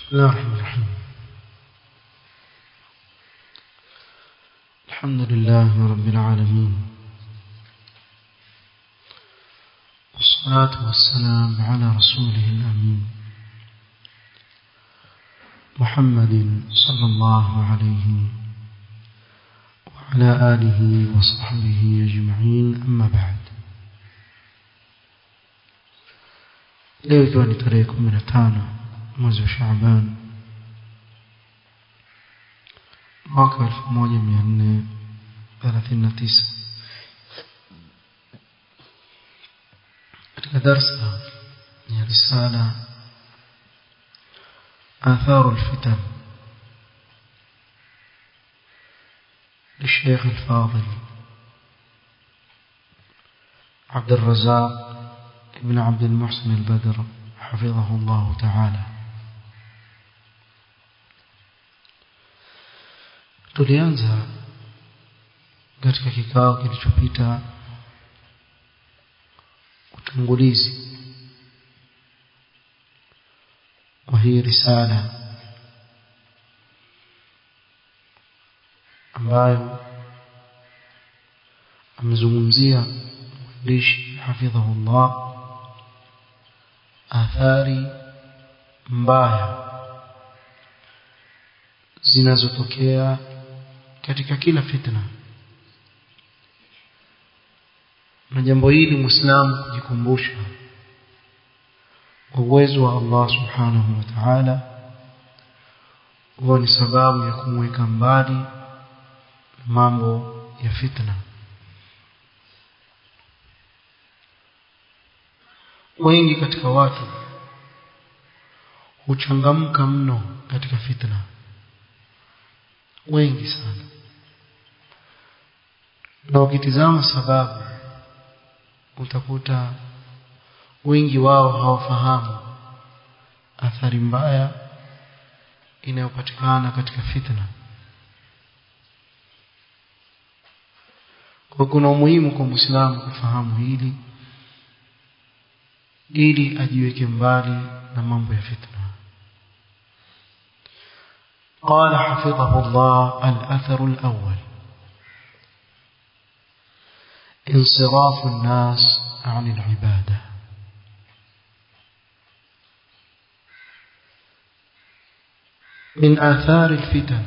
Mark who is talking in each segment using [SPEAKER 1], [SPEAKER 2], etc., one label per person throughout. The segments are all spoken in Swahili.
[SPEAKER 1] بسم الله الرحمن الرحيم الحمد لله رب العالمين والصلاة والسلام على رسوله الأمين محمد صلى الله عليه وعلى آله وصحبه أجمعين أما بعد leo ikiwa ni tarehe kumi na tano mwezi wa Shaaban mwaka wa elfu moja mia nne thelathini na tisa katika darsa ya risala آثار الفتن للشيخ الفاضل عبد الرزاق ابن عبد المحسن البدر حفظه الله تعالى tulianza katika kikao kilichopita utangulizi wa hii risala ambayo amezungumzia mwandishi hafidhahullah athari mbaya zinazotokea katika kila fitna na jambo hili muislamu kujikumbusha uwezo wa Allah subhanahu wa ta'ala huwa ni sababu ya kumweka mbali mambo ya fitna wengi katika watu huchangamka mno katika fitna wengi sana na ukitizama sababu utakuta wengi wao hawafahamu athari mbaya inayopatikana katika fitna kwa kuna umuhimu kwa muislamu kufahamu hili ili ajiweke mbali na mambo ya fitna قال حفظه الله الأثر الأول انصراف الناس عن العبادة من آثار الفتن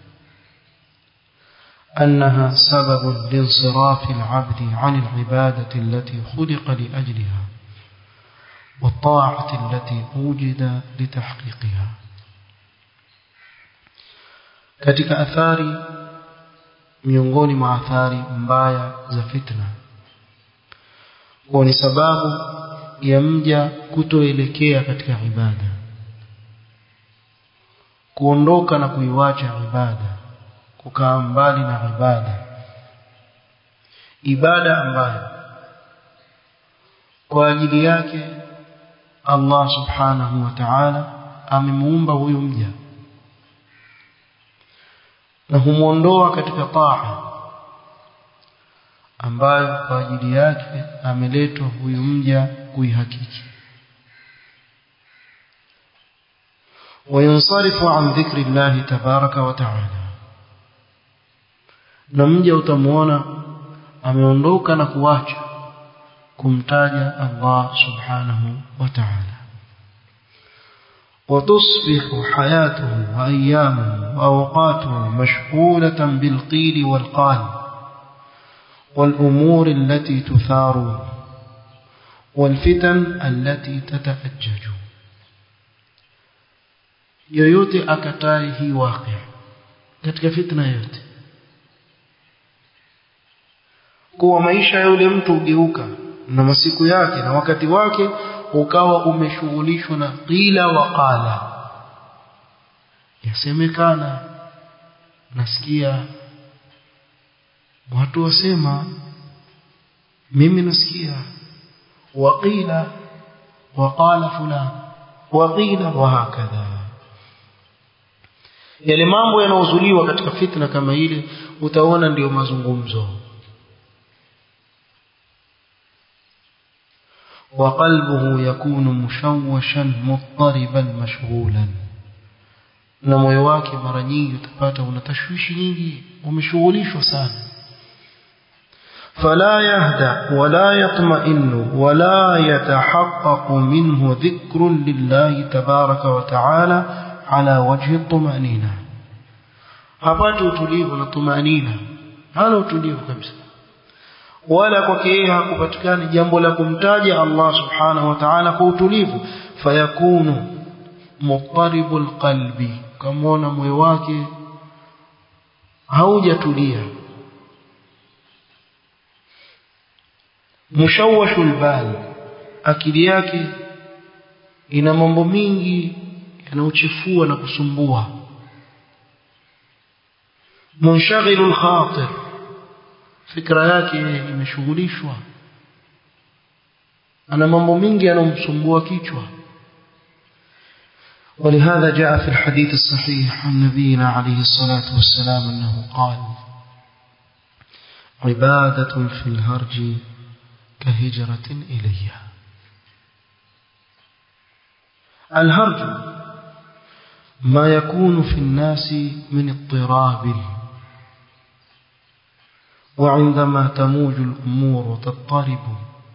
[SPEAKER 1] أنها سبب لانصراف العبد عن العبادة التي خلق لأجلها والطاعة التي وجد لتحقيقها katika athari miongoni mwa athari mbaya za fitna kwa ni sababu ya mja kutoelekea katika ibada kuondoka na kuiwacha ibada kukaa mbali na ibada ibada ambayo kwa ajili yake Allah subhanahu wa ta'ala amemuumba huyu mja na humuondoa katika taa ambayo kwa ajili yake ameletwa huyu mja kuihakiki وينصرف عن ذكر الله تبارك وتعالى na mja utamuona ameondoka na kuacha kumtaja Allah subhanahu wa ta'ala وتصبح حياته وأيامه وأوقاته مشغولة بالقيل والقال والأمور التي تثار والفتن التي تتأجج yoyote akatai hii waqi katika fitna yote kuwa maisha ya yule mtu ugeuka na masiku yake na wakati wake ukawa umeshughulishwa na qila wa qala yasemekana nasikia watu wasema mimi nasikia waqila waqala fulani waqila wa hakadha yale mambo yanaozuliwa katika fitna kama ile utaona ndiyo mazungumzo وقلبه يكون مشوشا مضطربا مشغولا na moyo wake mara nyingi utapata una tashwishi nyingi umeshughulishwa sana فلا يهدأ ولا يطمئن ولا يتحقق منه ذكر لله تبارك وتعالى على وجه الطمأنينة hapati utulivu na tumanina hana utulivu kabisa wala kwake yeye hakupatikani jambo la kumtaja Allah subhanahu wa ta'ala kwa utulivu fayakunu muqtaribul qalbi kamwona moyo wake haujatulia mushawashul bal akili yake ina mambo mingi yanayochefua na kusumbua munshagilul khatir fikra yake imeshughulishwa ana mambo mingi yanomsumbua kichwa ولهذا جاء في الحديث الصحيح عن نبينا عليه الصلاة والسلام أنه قال عبادة في الهرج كهجرة إلي الهرج ما يكون في الناس من اضطراب وعندما تموج الأمور تضطرب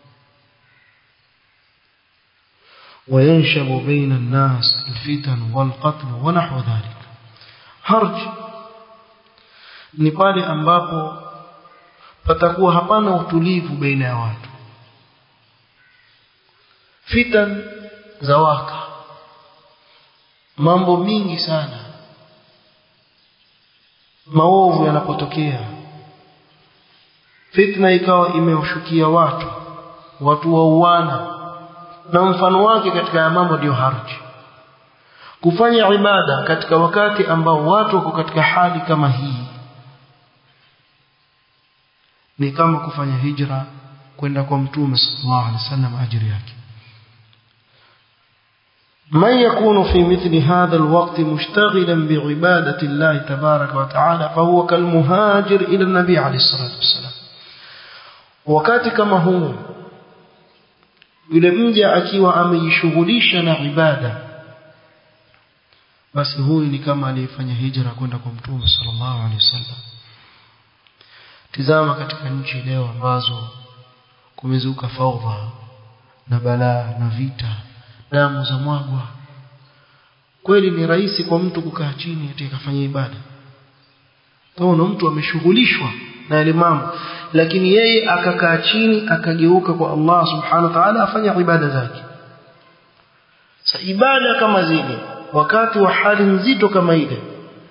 [SPEAKER 1] وينشب بين الناس الفتن والقتل ونحو ذلك هرج ni pale ambapo patakuwa hapana utulivu baina ya watu fitan za waka mambo mingi sana maovu yanapotokea fitna ikawa imewashukia watu watu wauana na mfano wake katika ya mambo ndio harji kufanya ibada katika wakati ambao watu wako katika hali kama hii ni kama kufanya hijra kwenda kwa mtume sallallahu alaihi wasallam ajiri yake من يكون في مثل هذا الوقت مشتغلا بعبادة الله تبارك وتعالى فهو كالمهاجر إلى النبي عليه الصلاة والسلام wakati kama huu yule mja akiwa amejishughulisha na ibada basi huyu ni kama aliyefanya hijra kwenda kwa mtume sallallahu alaihi wasallam tizama katika nchi leo ambazo kumezuka faudha na balaa na vita damu za mwagwa kweli ni rahisi kwa mtu kukaa chini ati akafanya ibada taona mtu ameshughulishwa na yale mambo lakini yeye akakaa chini akageuka kwa Allah subhanahu wa ta'ala afanya ibada zake sa ibada kama zile wakati wa hali nzito kama ile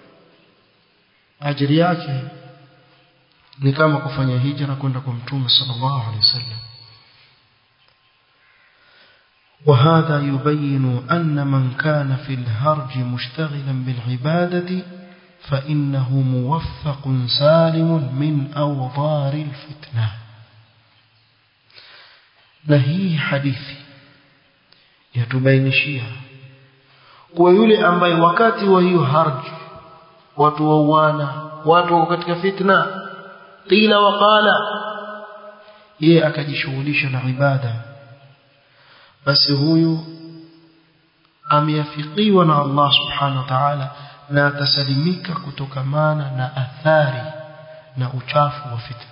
[SPEAKER 1] ajiri yake ni kama kufanya hijra kwenda kwa mtume sallallahu alaihi wasallam وهذا يبين أن من كان في الهرج مشتغلا بالعبادة فإنه موفق سالم من أوضار الفتنة نهي حديثي يتبينشيها kuwa yule ambaye wakati wa hiyo harji watu wauana watu wako katika fitna qila waqala yeye akajishughulisha na ibada basi huyu ameafikiwa na Allah subhanahu wa ta'ala na atasalimika kutokamana na athari na uchafu wa fitna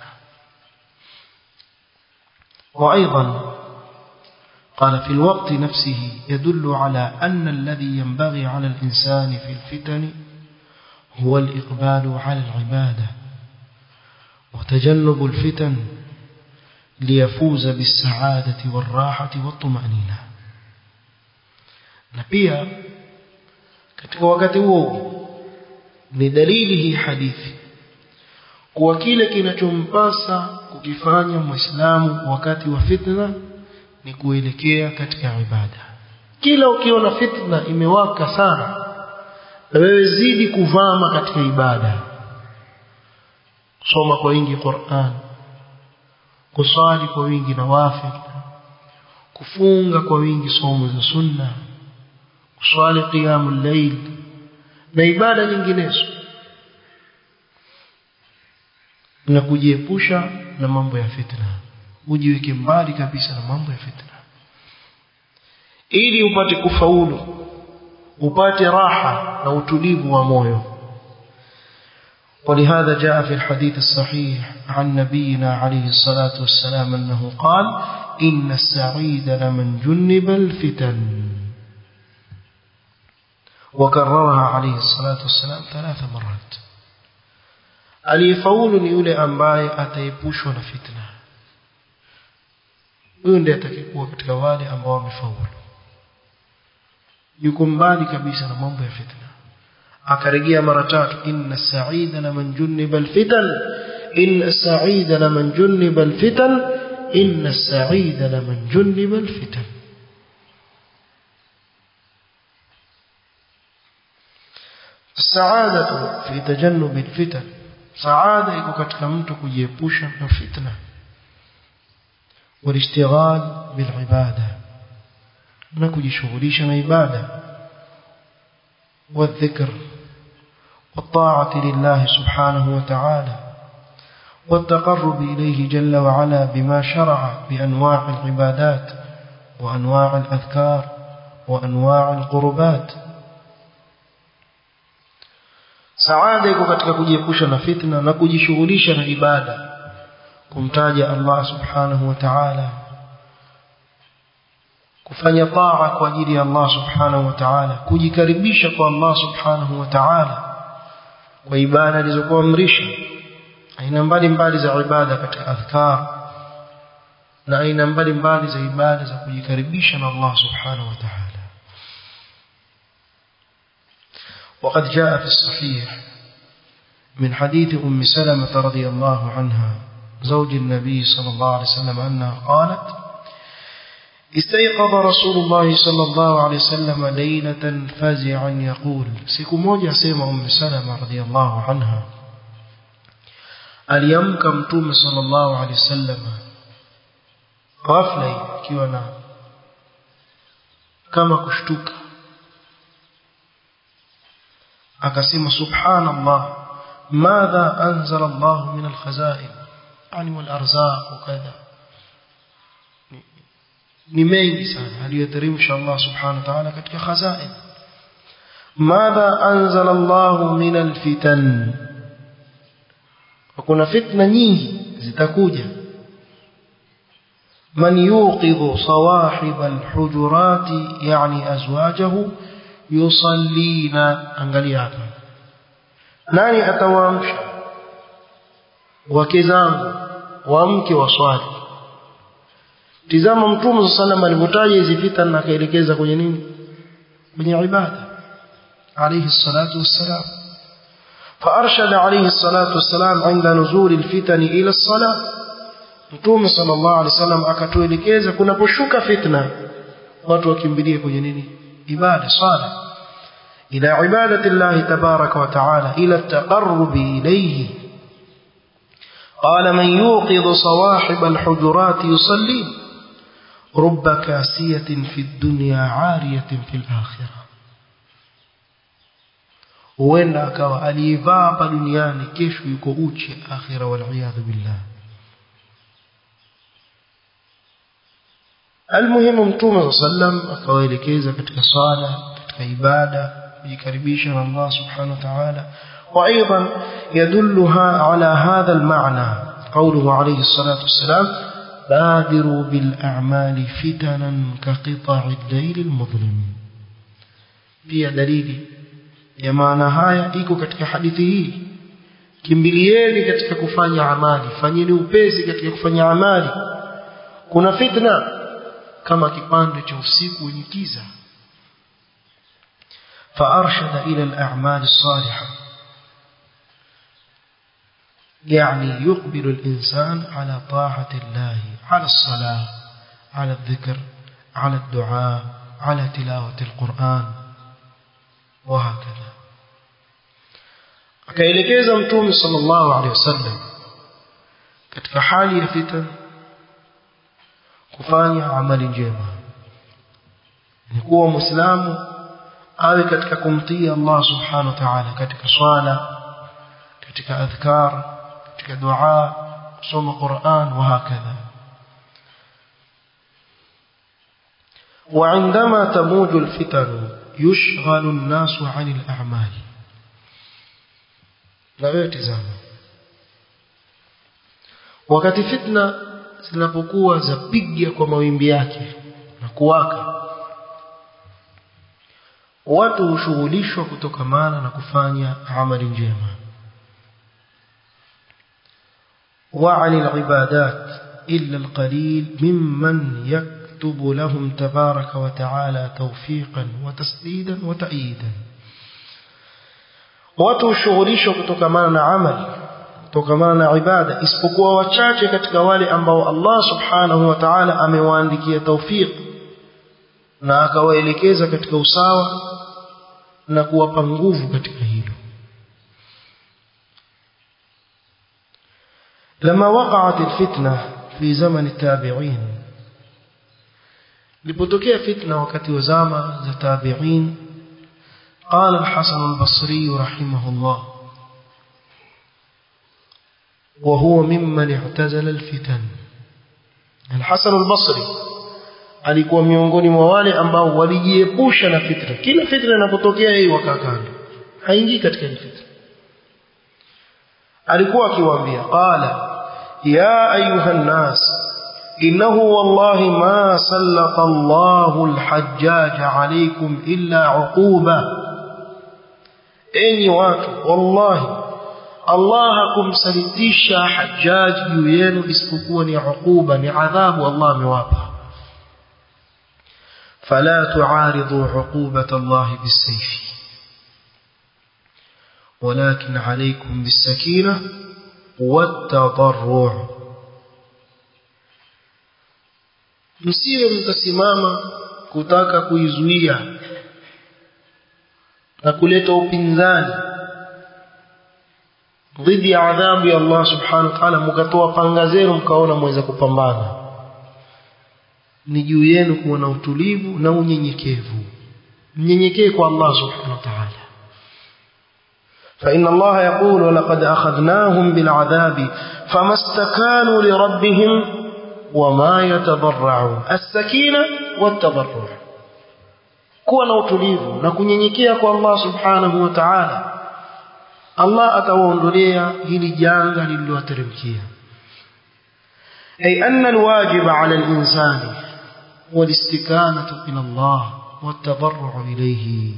[SPEAKER 1] وايضا قال في الوقت نفسه يدل على أن الذي ينبغي على الإنسان في الفتن هو الإقبال على العبادة وتجنب الفتن ليفوز بالسعادة والراحة والطمأنينة نبيا katika wakati huo ni dalili hii hadithi kuwa kile kinachompasa kukifanya muislamu wakati wa fitna ni kuelekea katika ibada kila ukiona fitna imewaka sana na wewe zidi kuvama katika ibada kusoma kwa wingi Qur'an kusali kwa wingi nawafil kufunga kwa wingi somo za sunna kuswali qiyamul layl na ibada nyinginezo na kujiepusha na mambo ya fitna ujiweke mbali kabisa na mambo ya fitna ili upate kufaulu upate raha na utulivu wa moyo ولهذا جاء في الحديث الصحيح عن نبينا عليه الصلاة والسلام أنه قال إن السعيد لمن جنب الفتن وكررها عليه الصلاة والسلام ثلاث مرات aliyefaulu ni yule ambaye ataepushwa na fitna huyo ndiye atakayekuwa katika wale ambao wamefaulu yuko mbali kabisa na mambo ya fitna akarejea mara tatu inna sa'ida laman juniba alfitan inna sa'ida laman juniba alfitan inna sa'ida laman juniba alfitan السعادة في تجنب الفتن سعادة iko katika mtu kujiepusha na fitna والاشتغال بالعبادة na kujishughulisha na ibada والذكر والطاعة لله سبحانه وتعالى والتقرب إليه جل وعلا بما شرع بأنواع العبادات وأنواع الأذكار وأنواع القربات saada iko katika kujiepusha na fitna na kujishughulisha na ibada kumtaja Allah subhanahu wa ta'ala kufanya taa kwa ajili ya Allah subhanahu wa ta'ala kujikaribisha kwa Allah subhanahu wa ta'ala kwa ibada alizokuamrisha aina mbalimbali za ibada katika adhkar na aina mbalimbali za ibada za kujikaribisha na Allah subhanahu wa ta'ala وقد جاء في الصحيح من حديث أم سلمة رضي الله عنها زوج النبي صلى الله عليه وسلم أنها قالت استيقظ رسول الله صلى الله عليه وسلم ليلة فزعا يقول siku moja sema أم سلمة رضي الله عنها aliamka mtume sallallahu alaihi wasallam ghafla ikiwa na kama kushtuka akasema subhanallah madha anzala Allah min alkhazain yani wal arzaq wakadha ni mengi sana aliyoteremsha Allah subhanahu wa ta'ala katika khazain madha anzala Allah min alfitan kuna fitna nyingi zitakuja man yuqidhu sawahib alhujurati yani azwajahu yusallina angalia hapa nani atawaamsha wake zangu waamke waswali tizama mtume sallam alivyotaja hizi fitna na akaelekeza kwenye nini kwenye ibada alayhi salatu wassalam فأرشد عليه الصلاة والسلام عند نزول الفتن إلى الصلاة mtume sallallahu alaihi wasallam akatuelekeza kunaposhuka fitna watu wakimbilie kwenye nini ibada sala ila ibadati Allah tabaraka wa taala ila at-taqarrub ilayhi qala man yuqid sawahib al-hujurat yusalli رب كاسية في الدنيا عارية في الآخرة huenda akawa aliyevaa hapa duniani kesho yuko uchi akhira waliyadhu billah almuhimu mtume sallam akawaelekeza katika swala katika ibada kujikaribisha na Allah subhanahu wa ta'ala وايضا يدلها على هذا المعنى قوله عليه الصلاه والسلام بادروا بالاعمال فتنا كقطع الليل المظلم pia dalili ya maana haya iko katika hadithi hii kimbilieni katika kufanya amali fanyeni upesi katika kufanya amali kuna fitna kama kipande cha usiku wenye kiza فارشد الى الاعمال الصالحه يعني يقبل الانسان على طاعه الله على الصلاه على الذكر على الدعاء على تلاوه القران وهكذا akaelekeza mtume sallallahu alaihi wasallam katika hali ya fitan kufanya amali njema ni kuwa muislamu awe katika kumtii Allah subhanahu wa ta'ala katika swala katika adhkar katika dua kusoma Qur'an wa hakadha وعندما تموج الفتن yushghalu an-nasu 'anil a'mal na wewe tazama wakati fitna zinapokuwa zapiga kwa mawimbi yake na kuwaka watu hushughulishwa kutokamana na kufanya amali njema وعن العبادات إلا القليل ممن يكتب لهم تبارك وتعالى توفيقا وتسديدا وتأييدا watu hushughulishwa kutokamana na amali kutokamana na ibada isipokuwa wachache katika wale ambao Allah subhanahu wa ta'ala amewaandikia tawfiq na akawaelekeza katika usawa na kuwapa nguvu katika hilo لما وقعت الفتنة في زمن التابعين لبتوكيه فتنة وقت وزامة التابعين قال الحسن البصري رحمه الله وهو ممن اعتزل الفتن الحسن البصري alikuwa miongoni mwa wale ambao walijiepusha na fitna kila fitna inapotokea yeye wakaa kando haingii katika ile fitna alikuwa akiwaambia qala ya ayuha nnas innahu wallahi ma sallata Allahu al-hajjaj alaykum illa uquba enyi watu wallahi Allah hakumsalitisha hajjaj juu yenu isipokuwa ni uquba ni adhabu Allah amewapa فلا تعارضوا عقوبة الله بالسيف ولكن عليكم بالسكينة والتضرع msiwe mtasimama kutaka kuizuia na kuleta upinzani dhidi ya adhabu ya Allah subhanahu wa ta'ala mkatoa panga zenu mkaona mweza kupambana ni juu yenu kuwa na utulivu na unyenyekevu mnyenyekee kwa Allah subhanahu wa ta'ala فإن الله يقول ولقد أخذناهم بالعذاب فما استكانوا لربهم وما يتضرعون السكينة والتضرع kuwa na utulivu na kunyenyekea kwa Allah subhanahu wa ta'ala Allah atawaondolea hili janga lililowateremkia أي أن الواجب على الإنسان والاستكانة إلى الله والتضرع إليه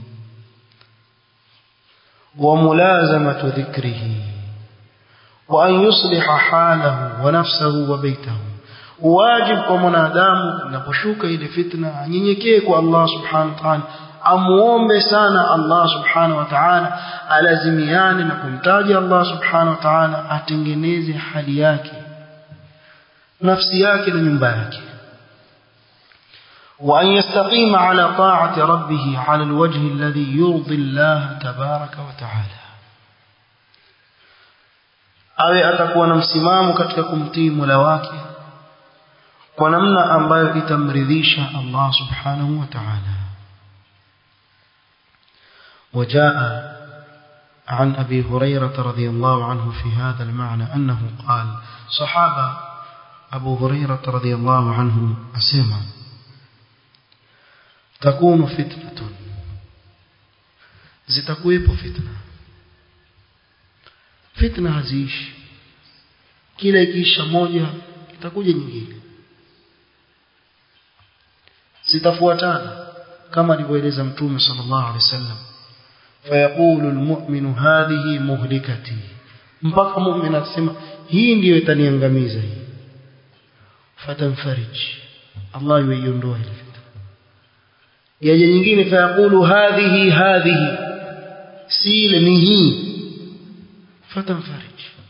[SPEAKER 1] وملازمة ذكره وأن يصلح حاله ونفسه وبيته واجب كمنادام نبشوك إلى فتنة نينيكيك الله سبحانه وتعالى amuombe sana Allah subhanahu wa ta'ala alazimiane na kumtaja Allah subhanahu wa ta'ala atengeneze hali yake nafsi yake na nyumba yake وأن يستقيم على طاعة ربه على الوجه الذي يرضي الله تبارك وتعالى awe atakuwa na msimamo katika kumtii Mola wake kwa namna ambayo itamridhisha Allah subhanahu wa ta'ala وجاء عن أبي هريرة رضي الله عنه في هذا المعنى أنه قال صحابة أبو هريرة رضي الله عنه أسمع تكون فتنة zitakuwepo fitna fitna haziishi kila ikiisha moja itakuja nyingine zitafuatana kama alivyoeleza mtume sallallahu alaihi wasallam fayaqulu almu'minu hadhihi muhlikati mpaka mu'min atasema hii ndiyo itaniangamiza hii fatanfarij Allah yuiondoa ile fitna yaje nyingine fayaqulu hadhihi hadhihi si ile ni hii fatanfarij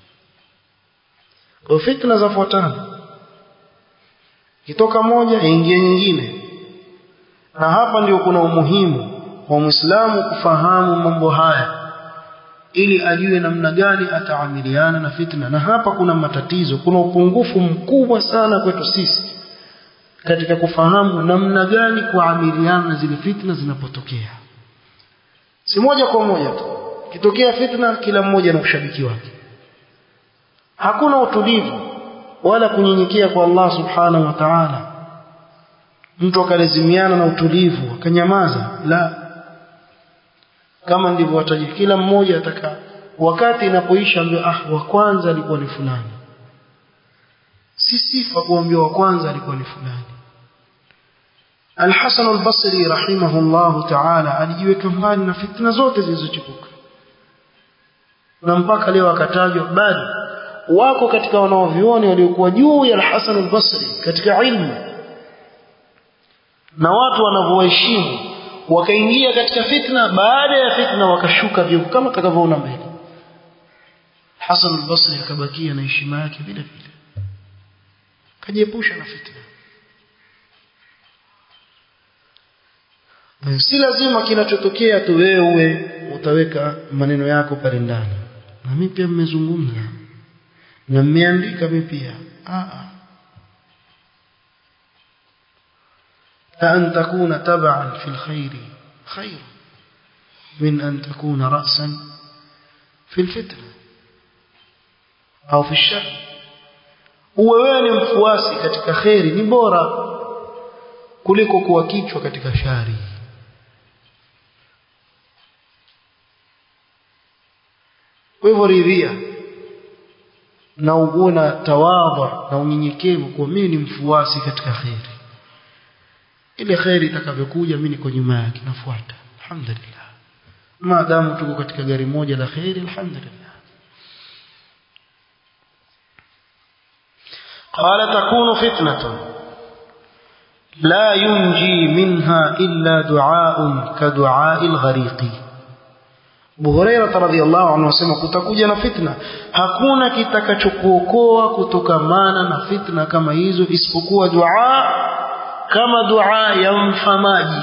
[SPEAKER 1] kwa fitna zafuatana kitoka moja ingia nyingine na hapa ndio kuna umuhimu wa Muislamu kufahamu mambo haya ili ajue namna gani ataamiliana na fitna na hapa kuna matatizo kuna upungufu mkubwa sana kwetu sisi katika kufahamu namna gani kuamiliana na zile fitna zinapotokea si moja kwa moja tu kitokea fitna kila mmoja na ushabiki wake hakuna utulivu wala kunyenyekea kwa Allah subhanahu wa ta'ala mtu akalazimiana na utulivu akanyamaza la kama ndivyo wataji kila mmoja ataka wakati inapoisha ambio ah wa kwanza alikuwa ni fulani si sifa kuambia wa kwanza alikuwa ni fulani Al-Hasan al-Basri rahimahullah ta'ala alijiweka mbali na fitna zote zilizochipuka na mpaka leo akatajwa bali wako katika wanaovioni waliokuwa juu ya Al-Hasan al-Basri katika ilmu na watu wanavyoheshimu wakaingia katika fitna baada ya fitna wakashuka vyo kama tutakavyoona mbele Hasan al-Basri akabakia na heshima yake vile vile kajiepusha na fitna si lazima kinachotokea tu wewe utaweka maneno yako pale ndani na mimi pia mmezungumza na mmeandika mimi pia a أن تكون تبعا في الخير خير من أن تكون رأسا في الفتنة أو في الشر uwe wewe ni mfuasi katika kheri ni bora kuliko kuwa kichwa katika shari kwa hivyo ridhia na uwe na tawadha na unyenyekevu kwa mimi ni mfuasi katika kheri ile kheri itakavyokuja mimi niko nyuma yake nafuata alhamdulillah maadamu tuko katika gari moja la kheri alhamdulillah قال تكون فتنة لا ينجي منها إلا دعاء كدعاء الغريق Abu Hurairah radhiyallahu anhu anasema kutakuja na fitna hakuna kitakachokuokoa kutokamana na fitna kama hizo isipokuwa dua kama dua ya mfamaji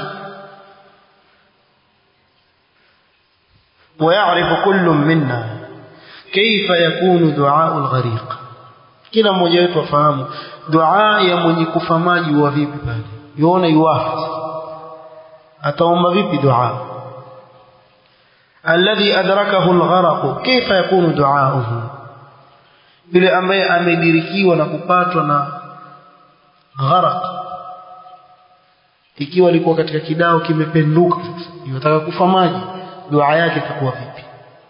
[SPEAKER 1] ويعرف كل منا كيف يكون دعاء الغريق kila mmoja wetu afahamu dua ya mwenye kufa maji wa vipi pale yuona yuwafi ataomba vipi dua alladhi adrakahu algharaq kaifa yakunu duauhu yule ambaye amedirikiwa na kupatwa na gharaq ikiwa alikuwa katika kidao kimependuka yataka kufa maji dua yake itakuwa vipi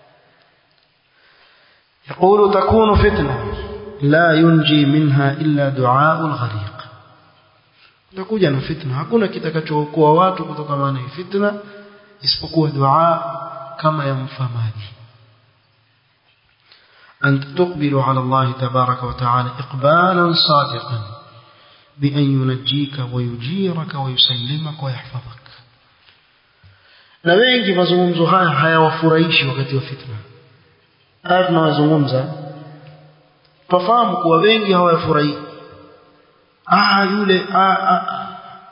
[SPEAKER 1] يقول تكون فتنه لا ينجي منها إلا دعاء الغريق utakuja na fitna hakuna kitakachookoa watu kutokana na fitna isipokuwa dua kama ya mfamaji أنت تقبل على الله تبارك وتعالى إقبالا صادقا بأن ينجيك ويجيرك ويسلمك ويحفظك na wengi mazungumzo haya hayawafurahishi wakati wa fitna haya tunawazungumza tufahamu kuwa wengi hawafurahi ah yule ah, ah.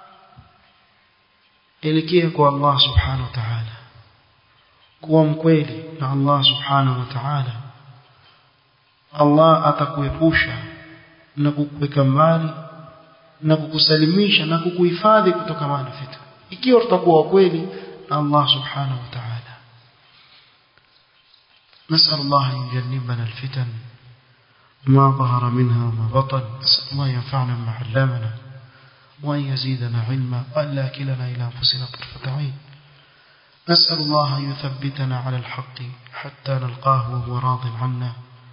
[SPEAKER 1] elekea kwa Allah subhanahu wa ta'ala kuwa mkweli na Allah subhanahu wa ta'ala Allah atakuepusha na kukuweka mbali na kukusalimisha na kukuhifadhi kutokana na fitna ikiwa tutakuwa kweli na Allah subhanahu wa ta'ala نسأل الله أن يجنبنا الفتن ما ظهر منها وما بطن نسأل الله ينفعنا ما علمنا وأن يزيدنا علما وأن لا كلنا إلى أنفسنا طرفة عين نسأل الله أن يثبتنا على الحق حتى نلقاه وهو راض عنا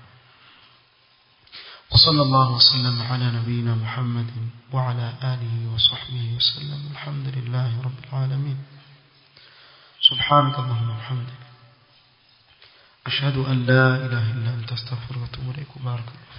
[SPEAKER 1] وصلى الله وسلم على نبينا محمد وعلى آله وصحبه وسلم الحمد لله رب العالمين سبحانك اللهم وبحمدك أشهد أن لا إله إلا أنت استغفرك وأتوب إليك وبارك الله